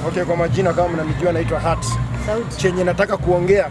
Okay, kwa majina kama mnanijua naitwa Hat. Sauti. Chenye nataka kuongea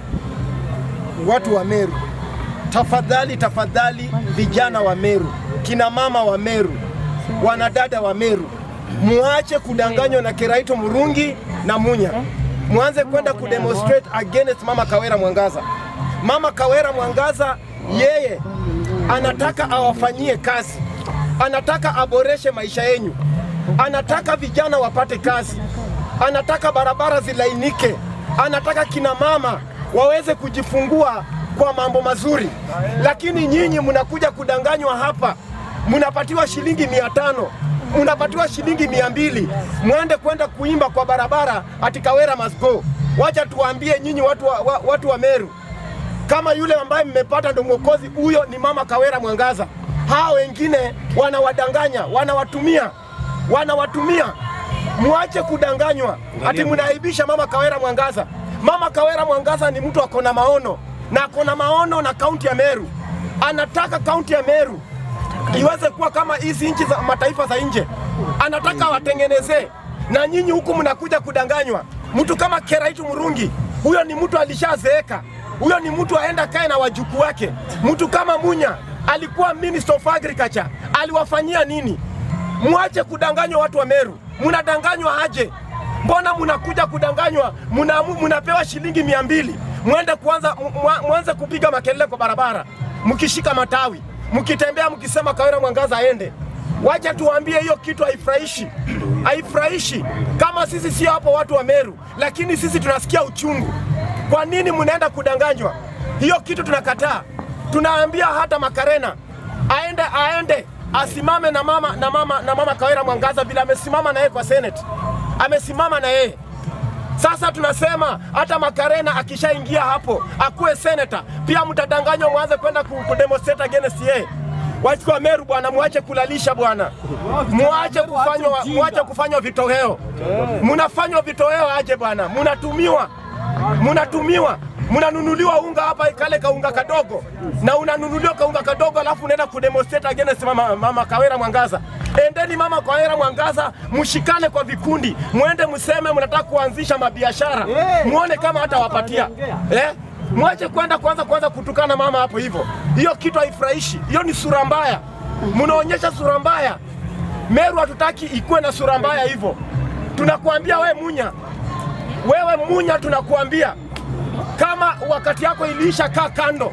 watu wa Meru, tafadhali tafadhali, vijana wa Meru, kina mama wa Meru, wanadada wa Meru, muache kudanganywa na Kiraito Murungi na Munya, mwanze kwenda kudemonstrate against Mama Kawera Mwangaza. Mama Kawera Mwangaza yeye anataka awafanyie kazi, anataka aboreshe maisha yenyu, anataka vijana wapate kazi, anataka barabara zilainike, anataka kina mama waweze kujifungua kwa mambo mazuri, lakini nyinyi mnakuja kudanganywa hapa, mnapatiwa shilingi mia tano mnapatiwa shilingi mia mbili mwende kwenda kuimba kwa barabara ati Kawera must go. Wacha tuwaambie nyinyi watu wa, wa, watu wa Meru, kama yule ambaye mmepata ndo mwokozi, huyo ni Mama Kawera Mwangaza. Hawa wengine wanawadanganya, wanawatumia, wanawatumia. Muache kudanganywa ati mnaaibisha Mama Kawera Mwangaza. Mama Kawera Mwangaza ni mtu ako na maono na ako na maono na kaunti ya Meru, anataka kaunti ya Meru iweze kuwa kama hizi nchi za mataifa za nje, anataka watengenezee, na nyinyi huku mnakuja kudanganywa. Mtu kama Keraitu Murungi, huyo ni mtu alishazeeka, huyo ni mtu aenda kae na wajukuu wake. Mtu kama Munya alikuwa Minister of Agriculture, aliwafanyia nini? Mwache kudanganywa watu wa Meru, mnadanganywa aje? Mbona mnakuja kudanganywa? Muna, munapewa shilingi mia mbili mwende kuanza mwa- mwanze kupiga makelele kwa barabara, mkishika matawi, mkitembea, mkisema Kawera Mwangaza aende. Wacha tuwaambie hiyo kitu haifurahishi, haifurahishi. Kama sisi sio hapo watu wa Meru, lakini sisi tunasikia uchungu. Kwa nini mnaenda kudanganywa? Hiyo kitu tunakataa. Tunaambia hata Makarena aende, aende asimame na mama, na mama, na mama Kawera Mwangaza vile amesimama na yeye kwa Senate, amesimama na yeye sasa tunasema hata Makarena akishaingia hapo akuwe seneta, pia mtadanganywa, mwanze kwenda ku- kudemonstrate against yeye. Watu wa Meru bwana, muache kulalisha bwana, muache kufanywa, muache kufanywa vitoweo. Munafanywa vitoweo aje bwana, munatumiwa, munatumiwa munanunuliwa unga hapa kale kaunga kadogo, na unanunuliwa kaunga kadogo, alafu unaenda kudemonstrate against mama, mama Kawera Mwangaza. Endeni mama Kawera Mwangaza, mshikane kwa vikundi, mwende mseme mnataka kuanzisha mabiashara, muone kama hata wapatia eh? Mwache kwenda kwanza kwanza kutukana mama hapo hivyo, hiyo kitu haifurahishi, hiyo ni sura mbaya, mnaonyesha sura mbaya. Meru hatutaki ikuwe na sura mbaya hivyo. Tunakuambia we Munya, wewe Munya, tunakuambia kama wakati yako iliisha, kaa kando.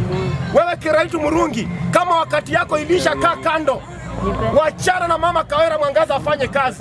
Wewe Kiraitu Murungi, kama wakati yako iliisha, kaa kando. Wachana na mama Kawera Mwangaza afanye kazi.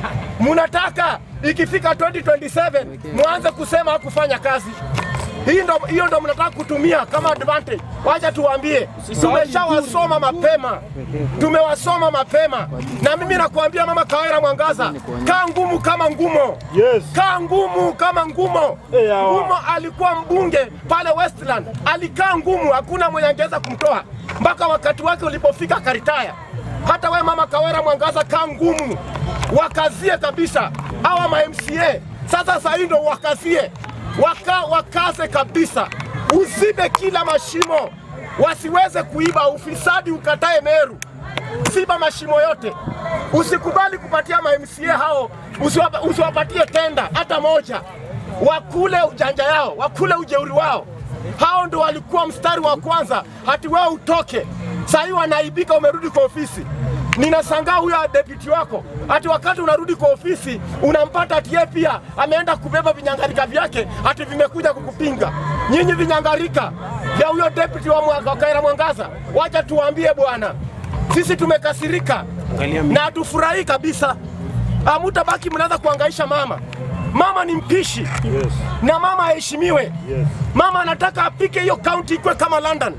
Munataka ikifika 2027 mwanze kusema hakufanya kazi. Hii ndo, hiyo ndo mnataka kutumia kama advantage. Wacha tuwaambie, tumeshawasoma mapema, tumewasoma mapema, na mimi nakuambia mama Kawera Mwangaza, kaa ngumu kama ngumo Yes. kaa ngumu kama ngumo. Eh, hawa. Ngumo alikuwa mbunge pale Westland, alikaa ngumu, hakuna mwenye angeweza kumtoa mpaka wakati wake ulipofika karitaya. Hata we mama Kawera Mwangaza, kaa ngumu, wakazie kabisa hawa ma MCA. Sasa saa hii ndo wakazie, waka, wakaze kabisa, uzibe kila mashimo, wasiweze kuiba, ufisadi ukatae Meru ziba mashimo yote, usikubali kupatia ma MCA hao, usiwapa- usiwapatie tenda hata moja, wakule ujanja yao, wakule ujeuri wao. Hao ndo walikuwa mstari wa kwanza, hati wewe utoke. Saa hii wanaibika, umerudi kwa ofisi. Ninashangaa huyo deputy wako, hati wakati unarudi kwa ofisi unampata ati yeye pia ameenda kubeba vinyangarika vyake, hati vimekuja kukupinga. Nyinyi vinyangarika vya huyo deputy wa Mwa- wa Kaira Mwangaza, wacha tuwaambie bwana, sisi tumekasirika na hatufurahi kabisa. Hamutabaki mnaanza kuangaisha mama. Mama ni mpishi Yes. na mama aheshimiwe. Yes. Mama anataka apike hiyo kaunti ikwe kama London,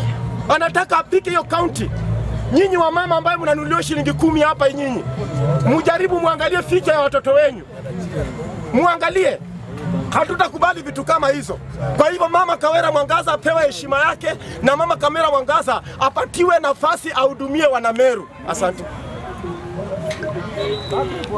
anataka apike hiyo kaunti. Nyinyi wa mama ambaye mnanunuliwa shilingi kumi hapa, nyinyi mujaribu muangalie ficha ya watoto wenyu, muangalie. Hatutakubali vitu kama hizo. Kwa hivyo mama Kawera Mwangaza apewe heshima yake, na mama Kawera Mwangaza apatiwe nafasi ahudumie wanameru. Asante.